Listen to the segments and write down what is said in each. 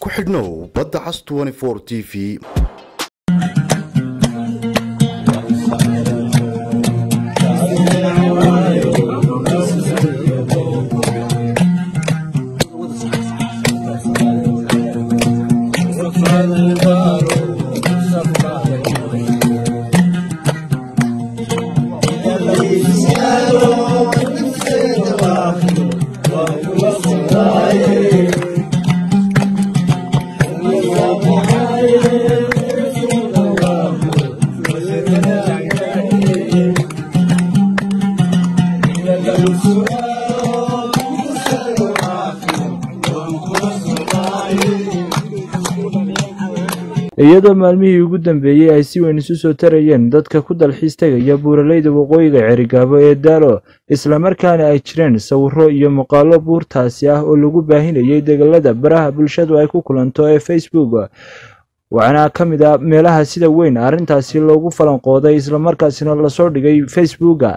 ku xidhnow badda cas t v iyadoo maalmihii ugu dambeeyey ay si weyn isu soo tarayeen dadka ku dalxiis tegaya buuraleyda waqooyiga cerigaabo ee daalo islamarkaana ay jireen sawiro iyo muuqaalo buurtaasi ah oo lagu baahinayay degalada baraha bulshadu ay ku kulanto ee facebook waxaana ka mid ah meelaha sida weyn arrintaasi loogu falanqooday islamarkaasina lasoo dhigay facebooka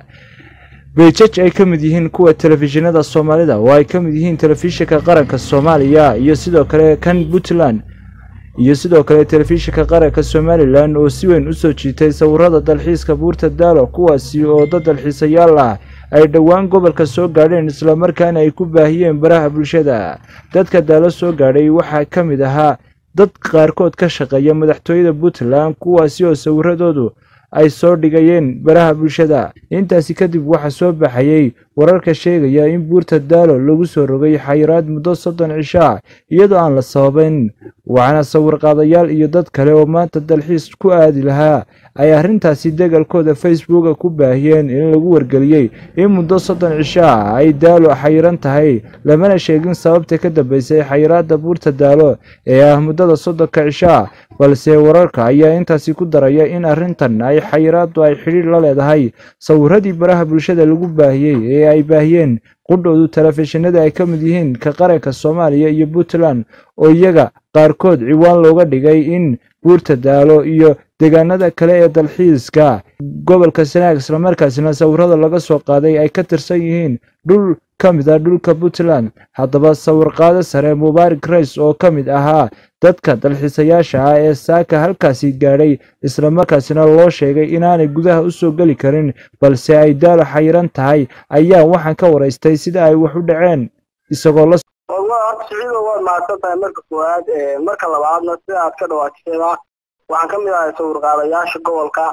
beejaj ay ka mid yihiin kuwa telefishinada soomaalida oo ay ka mid yihiin telefishinka qaranka soomaaliya iyo sidoo kale kan puntland iyo sidoo kale telefishinka qaranka somalilan oo si weyn u soo jiitay sawirada dalxiiska buurta daalo kuwaasi oo dad dalxiisayaal ah ay dhowaan gobolka soo gaadheen islamarkaana ay ku baahiyeen baraha bulshada dadka daalo soo gaadhay waxaa ka mid ahaa dad qaarkood ka shaqeeya madaxtooyada puntland kuwaasi oo sawiradoodu ay soo dhigayeen baraha bulshada intaasi kadib waxaa soo baxayey wararka sheegaya in buurta daalo lagu soo rogay xayiraad muddo soddon cisho ah iyadoo aan la sababayn waxaana sawirqaadayaal iyo dad kale oo maanta dalxiis ku aadi lahaa ay arrintaasi degalkooda facebooka ku baahiyeen in lagu wargeliyey in muddo soddon cisho ah ay daalo xayiran tahay lamana sheegin sababta ka dambeysay xayiraadda buurta daalo ee ah muddada soddonka cisho ah balse wararka ayaa intaasi ku daraya in arrintan ay xayiraaddu ay xidhiir la leedahay sawiradii baraha bulshada lagu baahiyey ee ay baahiyeen qudhoodu telefishinada ay ka mid yihiin ka qaranka soomaaliya iyo puntland oo iyaga qaarkood ciwaan looga dhigay in buurta daalo iyo deegaanada kale ee dalxiiska gobolka sanaag islamarkaasina sawirada laga soo qaaday ay ka tirsan yihiin dhul ka mid ah dhulka puntland haddaba sawirqaado sare mubaarak rays oo ka mid ahaa dadka dalxiisayaasha ah ee saaka halkaasi gaadhay islamarkaasina loo sheegay inaanay gudaha u soo geli karin balse ay daalo xayiran tahay ayaa waxaan ka waraystay sida ay wax u dhaceen isagoo la siciido waad mahadsan tahay marka koowaad marka labaadna sida aad ka dhawaajisayba waxaan ka mid ahay sawirqaadayaasha gobolka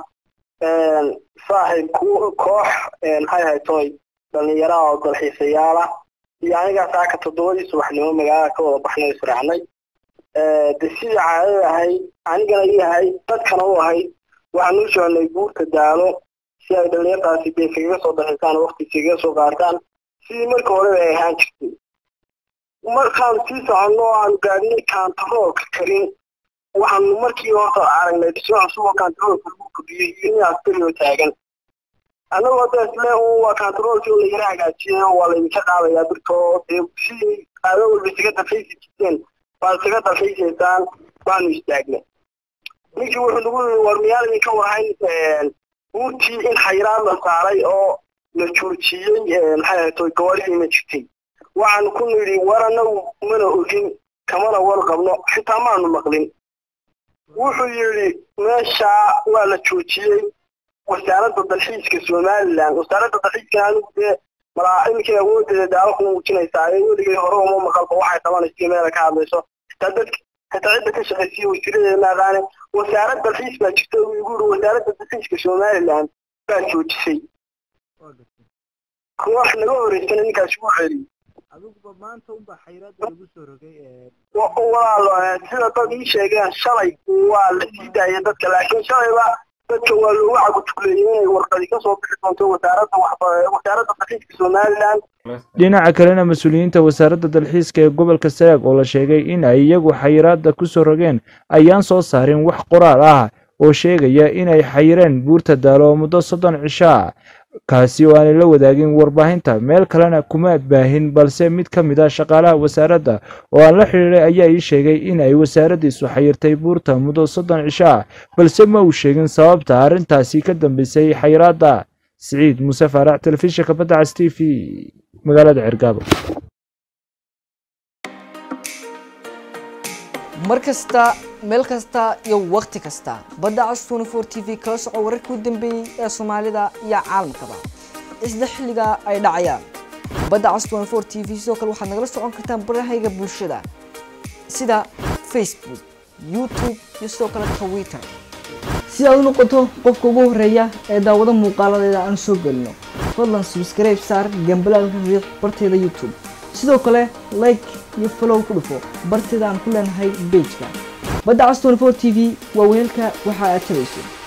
saaxiib koox maxay haytoy dhalinyaraha oo dalxiisayaala iyo anigaa saaka toddobadii subaxnimo magaalada ka wada baxnay israacnay de sidii caadada ahayd anigana ii ahayd dadkana u ahayd waxaan u soconay buurta daalo si ay dhalinyartaasi dee kaga soo dalxiisaan waqti kaga soo qaataan sidii marka horeba ay ahaan jirtay markaan sii soconno o aanu gaadinay kantaroolka karin waxaanu markii horta aragnay dhismo cusub oo kantaroolka lagu kordhiyey iyo nin askari oo taagan annagoo da isle waa kantaroolkii oo la yara hagaajiyay oo waa laydinka qaadayaa birtoo dee sidii qaado walba isaga dalxiisi jirteen baad isaga dalxiisaysaan baanu istaagnay ninkii wuxuu nagu yiri war miyaal idinka warhayn buurtii in xayiraad la saaray oo la joojiyey maxay ahaytoy gawaaridiina jirtay waxaanu ku nidhi war annagu mana ogin kamana war qabno xitaa maanu maqlin wuxuu yidhi meeshaa waa la joojiyey wasaaradda dalxiiska somalilan wasaaradda dalxiiska anigu dee malaa iminkay awoodeeda daalo kuma muujinaysaa ee weligay hore uma maqalba waxay qabanaysa meela ka hadlayso xitaa dadka xitaa cidda ka shaqaysiya wasiiradeeda ma aqaane wasaarad dalxiis baa jirta uu igu yidhi wasaaradda dalxiiska somalilan baa joojisay koox naga horeysana ninkaasi wuu celiyey adiguba maanta unbaa xayiraadda lagu soo rogay walaalo sida dad ii sheegeen shalay waa la sii daayay dadka laakiin shalayba dadka waa loogu cagutugleeyey inay warqadi ka soo bixi doonto wasaaradda wasaaradda dalxiiska somalilan dhinaca kalena mas-uuliyiinta wasaaradda dalxiiska ee gobolka sanaag oo la sheegay in ay iyagu xayiraadda ku soo rogeen ayaan soo saarin wax qoraal ah oo sheegaya inay xayireen buurta daalo oo muddo soddon cisho ah kaasi oo aanay la wadaagin warbaahinta meel kalena kuma baahin balse mid ka mid ah shaqaalaha wasaaradda oo aan la xidhiidhay ayaa ii sheegay in ay wasaaraddiisu xayirtay buurta muddo soddon cisho ah balse ma uu sheegin sababta arrintaasi ka dambeysay xayiraadda siciid muuse faarax telefishinka badda cas t v magaalada cergaabo mar kasta meel kasta iyo wakhti kasta badda cas 24 t v kala soco wararkii u dambeeyey ee soomaalida iyo caalamkaba isla xilliga ay dhacayaan badda cas 24 t v sidoo kale waxaad nagala socon kartaan barahayga bulshada sida facebook youtube iyo sidoo kale twitter si aad u noqoto qofka ugu horeeya ee daawado muuqaaladeeda aan soo gelino fadlan subscribe saar gambalaalka riiq barteeda youtube sidoo kale like iyo follow ku dhufo barteeda aan ku leenahay pageka badda cas 24 t v waa weelka waxa aad tabayso